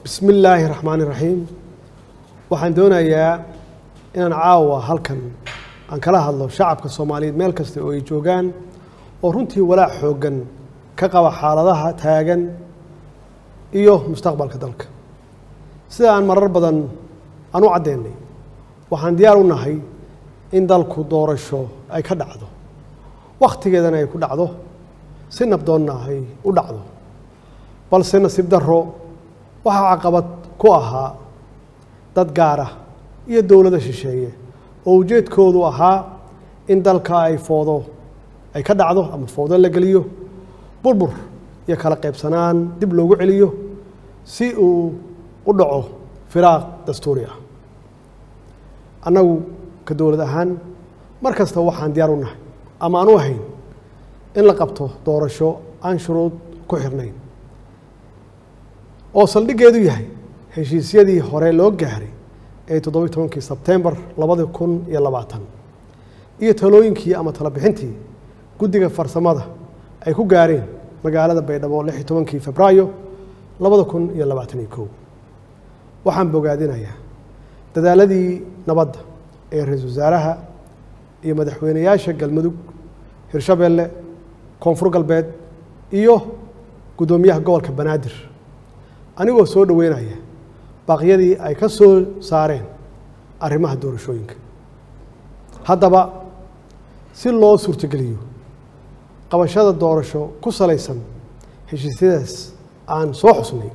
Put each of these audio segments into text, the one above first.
bismi illaahi raxmaani raxiim waxaan doonayaa inaan caawa halkan aan kala hadlo shacabka soomaaliyeed meel kasta oo ay joogaan oo runtii walaac xooggan ka qaba xaaladaha taagan iyo mustaqbalka dalka sida aan marar badan aan u caddeynay waxaan diyaar u nahay in dalku doorasho ay ka dhacdo wakhtigeedana ay ku dhacdo si nabdoonna ay u dhacdo balse nasiib darro waxaa caqabad ku ahaa dad gaara iyo dowlada shisheeye oo ujeedkoodu ahaa in dalka ay foodo ay ka dhacdo ama foodo la geliyo burbur iyo kala qaybsanaan dib loogu celiyo si uu u dhaco firaaq dastuuri ah annagu ka dowlad ahaan mar kasta waxaan diyaar u nahay ama aan u ahayn in la qabto doorasho aan shuruud ku xirnayn oo saldhiggeedu yahay heshiisyadii hore loo gaaray ee toddobiyi tobankii sebtembar labadi kun iyo labaatan iyo talooyinkii ama talabixintii guddiga farsamada ay ku gaareen magaalada baydhabo lix iyo tobankii febraayo labada kun iyo labaatan iyo kow waxaan bogaadinayaa dadaaladii nabadda ee ra-iisul wasaaraha iyo madaxweyneyaasha galmudug hirshabeelle koonfur galbeed iyo guddoomiyaha gobolka banaadir anigoo soo dhoweynaya baaqyadii ay ka soo saareen arrimaha doorashooyinka haddaba si loo suurtogeliyo qabashada doorasho ku salaysan heshiisyadaas aan soo xusnay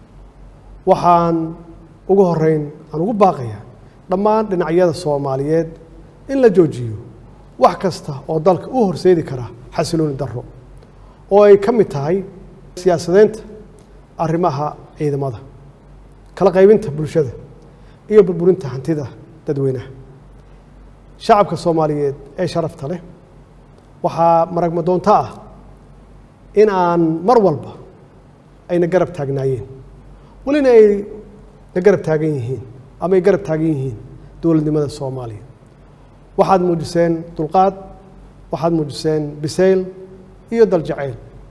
waxaan ugu horeyn aan ugu baaqayaa dhammaan dhinacyada soomaaliyeed in la joojiyo wax kasta oo dalka u horseedi kara xasilooni darro oo ay ka mid tahay siyaasadeynta arrimaha ciidamada kala qaybinta bulshada iyo burburinta hantida dadweynaha shacabka soomaaliyeed ee sharafta leh waxaa maragma doonto ah in aan mar walba ayna garab taagnaayeen welina ay na garab taagan yihiin ama ay garab taagan yihiin dowladnimada soomaaliya waxaad muujiseen dulqaad waxaad muujiseen bisayl iyo daljacayl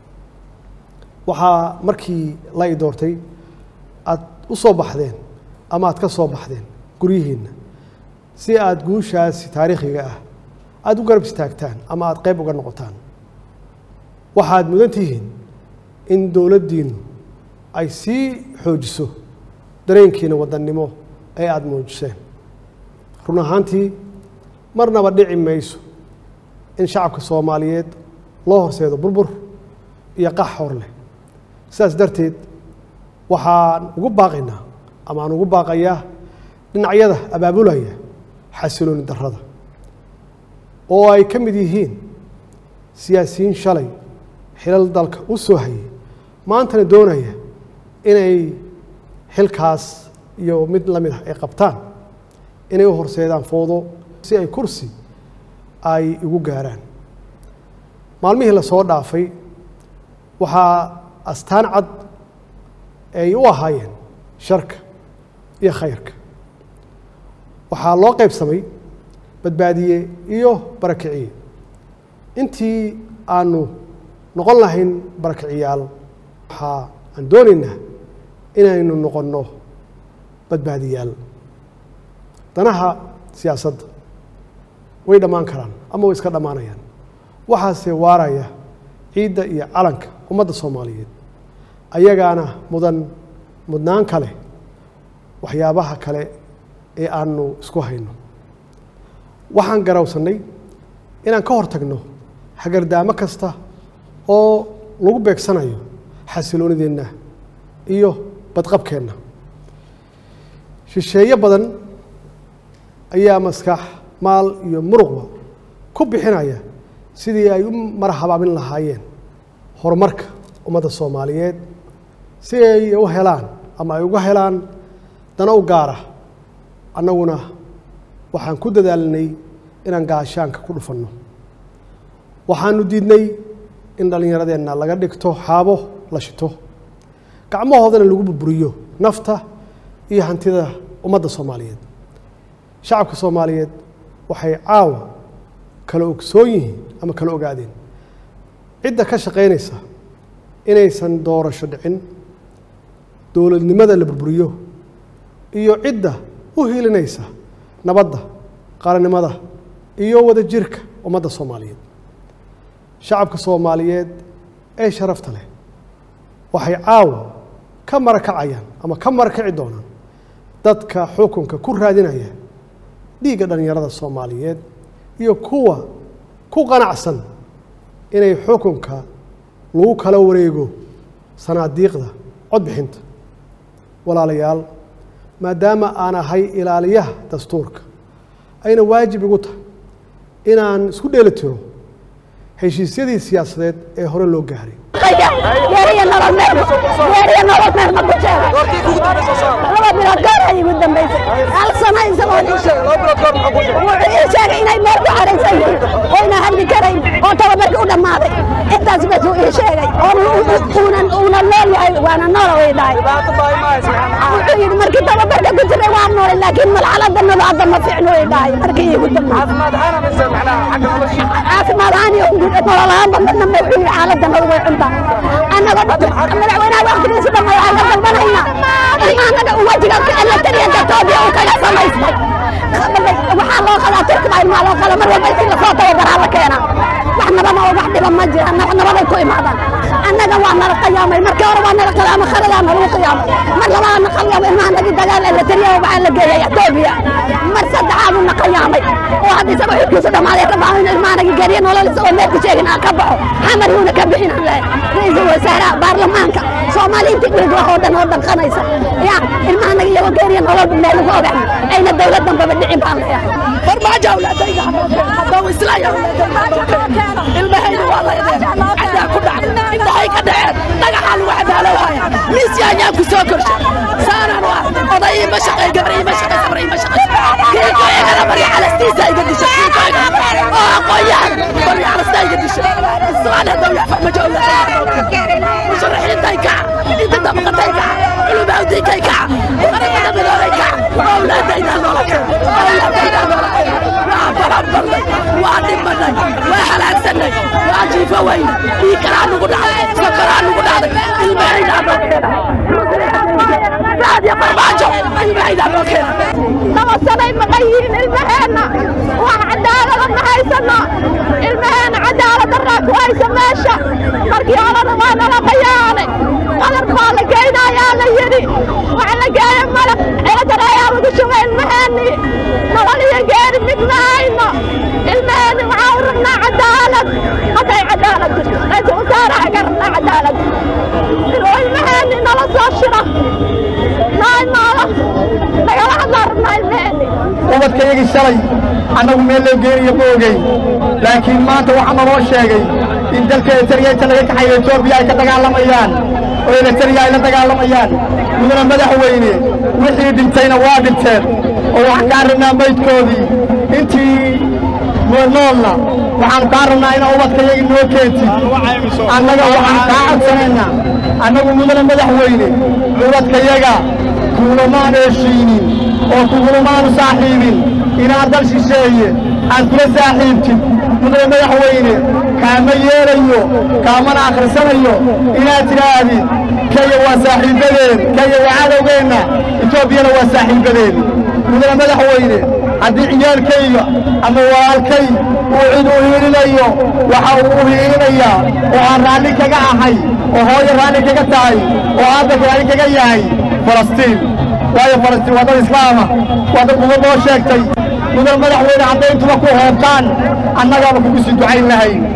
waxaa markii la i doortay aad u soo baxdeen ama aad ka soo baxdeen guryihiinna si aad guushaasi taariikhiga ah aada u garab istaagtaan ama aada qayb uga noqotaan waxaad mudan tihiin in dowladdiinnu ay sii xoojiso dareenkiina wadannimo ee aada muujiseen run ahaantii marnaba dhici mayso in shacabka soomaaliyeed loo horseedo burbur iyo qax hor leh sidaas darteed waxaan ugu baaqaynaa ama aan ugu baaqayaa dhinacyada abaabulaya xasilooni darrada oo ay ka mid yihiin siyaasiyiin shalay xilal dalka u soo hayay maantana doonaya inay xilkaas iyo mid la mid ah ay qabtaan inay u horseedaan foodo si ay kursi ay igu gaaraan maalmihii lasoo dhaafay waxaa astaan cad ay u ahaayeen sharka iyo khayrka waxaa loo qaybsamay badbaadiye iyo barakiciye intii aanu noqon lahayn barakiciyaal waxaa aan doonaynaa inaynu noqonno badbaadiyaal danaha siyaasadda way dhammaan karaan ama way iska dhammaanayaan waxaase waaraya ciidda iyo calanka ummadda soomaaliyeed ayagaana mudan mudnaan kale waxyaabaha kale ee aanu isku hayno waxaan garawsannay inaan ka hor tagno hagardaamo kasta oo lagu beegsanayo xasiloonideenna iyo badqabkeenna shisheeye badan ayaa maskax maal iyo muruqba ku bixinaya sidii ay u marhabaabin lahaayeen horumarka ummadda soomaaliyeed si ay u helaan ama ay uga helaan dana u gaara annaguna waxaan ku dadaalinay inaan gaashaanka ku dhufanno waxaanu diidnay in dhallinyaradeenna laga dhigto xaabo la shito gacmahoodana lagu burburiyo nafta iyo hantida ummadda soomaaliyeed shacabka soomaaliyeed waxay caawa kala ogsoon yihiin ama kala ogaadeen cidda ka shaqaynaysa inaysan doorasho dhicin dowladnimada la burburiyo iyo cidda u hiilinaysa nabadda qaranimada iyo wadajirka ummadda soomaaliyeed shacabka soomaaliyeed ee sharafta leh waxay caawa ka marakacayaan ama ka marakaci doonaan dadka xukunka ku raadinaya dhiigga dhallinyarada soomaaliyeed iyo kuwa ku qanacsan inay xukunka lagu kala wareego sanaadiiqda codbixinta walaalayaal maadaama aan ahay ilaaliyaha dastuurka ayna waajib igu tahay inaan isku dheeli tiro heshiisyadii siyaasadeed ee hore loo gaaray geeriya nolol meel geeriya nolol meel ma ku jeeda laba bilood goor ay igu dambaysay hal sano isagoo dhishay wuxuu ii sheegay inay meel ku xaraysan yihiin oo ina hadli karayn oo tababarkii u dhammaaday intaas bas uu ii sheegay oo uunan uuna nool yahay waana nool way dhahay wuxuu yidhi markii tababarka ku jiray waa noolay laakiin malxalada nado hadda ma fiicno way dhahay markii iigu dambaysay caafimaad ahaan iyo nolol ahaanba midna ma wuxuu yidhi xaaladda nadu way cuntaa annaga madaxweynaha waqtigiisa dhamma waxaan ka dalbanaynaa in annaga wajiga elatariyanka toobiya uu kaga samaystay waxaa loo qadaa turkiba ilmaa loo qada mar walba intii lasoo tababaraa la keenaa wax nabama oo wax dhiba ma jira wax nabaday ku imaadaan annaga waa nala qiyaamay markii hore waa nala qiyaamay kharadaa nalagu qiyaamay mar labaad na qiyaamay ilmaha nagi dagaal elatariya waxaa la geeyay etoobiya mar saddexaadu na qiyaamay oo hadda isaga xilkiisu dhammaaday ka baxo in ilmaha nagi geeriya nolol isagoo meelku sheegin aan ka baxo xamar yuuna ka bixin aan lahay ra-iisul wasaaraha baarlamaanka soomaali intii dhiig wax oo dhan oo dhanqanaysa ya ilmaha naga iyagoo geeriya nolol meel lagu ogax ayna dowlad dambaba dhicin baan leeyahay farmaajo awlaadayda haddau islaya ilmahayda waa laydeen cadaa ku dhacday indhahay ka dhaceen dhagaxaa lagu cadaalowhaya miisya ayaan ku soo korshay saanaan u ah oday ima shaqay gabar ima shaqay sabar ima shaqay kiiko igala barya calastiisa iga dishay kiiko igala oo aqoonyahan barya calastaa iga dishay islaan haddau yax farmajo awlaadayda musharaxiintay kaca inta dabaqatay kaca culumawdiinkay kaca qaramada midoobay kaca awlaadayda nololka awlaadayda nololka waa baranbalnay waa dhimanay waa halaagsanay waa jiifo weyne dhiig kalaa nugu dhacday sokoraa nugu dhacday ilmahaydaa noo keena raadiyo farmaajo ilmahaydaa noo keena laba sanay maqan yihiin ilmaheenna wax cadaalada ma haysano ilmaheenna cadaalad daraa ku haysa meesha markii horena waa nala qayaanay qalab baa la geynayaa la yidhi wax la geeya malab ciladan ayaa lagu shubay ilmaheennii nolol iyo geeri mid ma hayno ilmaheenni waxaa u rabnaa cadaalad hadday cadaalad jirto ra-iisul wasaaraha ka rabnaa cadaalad inuu ilmaheenni nala soo shiro noo imaado nagala hadlaa rabnaa ilmaheenni ubadkayagii shalay annagu meel loo geeniyo ma ogeyn laakiin maanta waxaa naloo sheegay in dalka eritariya inta laga kaxayo etoobiya ay ka dagaalamayaan oo eritariya ay la dagaalamayaan mudana madaxweyne wixii dhintayna waa dhinteen oo waxaan kaa rabnaa maydkoodii intii noolna waxaanu kaa rabnaa inaa ubadkayagii noo keentid annaga waxaan kaa codsanaynaa annagu mudana madaxweyne ubadkayaga kuulamaan heshiinin oo kugulamaanu saaxiibin inaad dal shisheeye aad kula saaxiibtid mudane madaxweyne kaama yeelayo kaamana akhrisanayo inaad tidhaahdid kaya waa saaxiibbadeen kaya waa cadowgeenna etoobiyana waa saaxiibbadeen mudane madaxweyne haddii ciyaalkayga ama walaalkay uu cid u hiilinayo waxa uu u hiilinayaa oo aan raalli kaga ahay oo hooyo raalli kaga tahay oo aabba raalli kaga yahay falastiin waayo falastiin waa dad islaama waa dad uga noo sheegtay mudan madaxweyne hadday intuba ku hoobtaan annagaaba kugu sii ducayn lahayn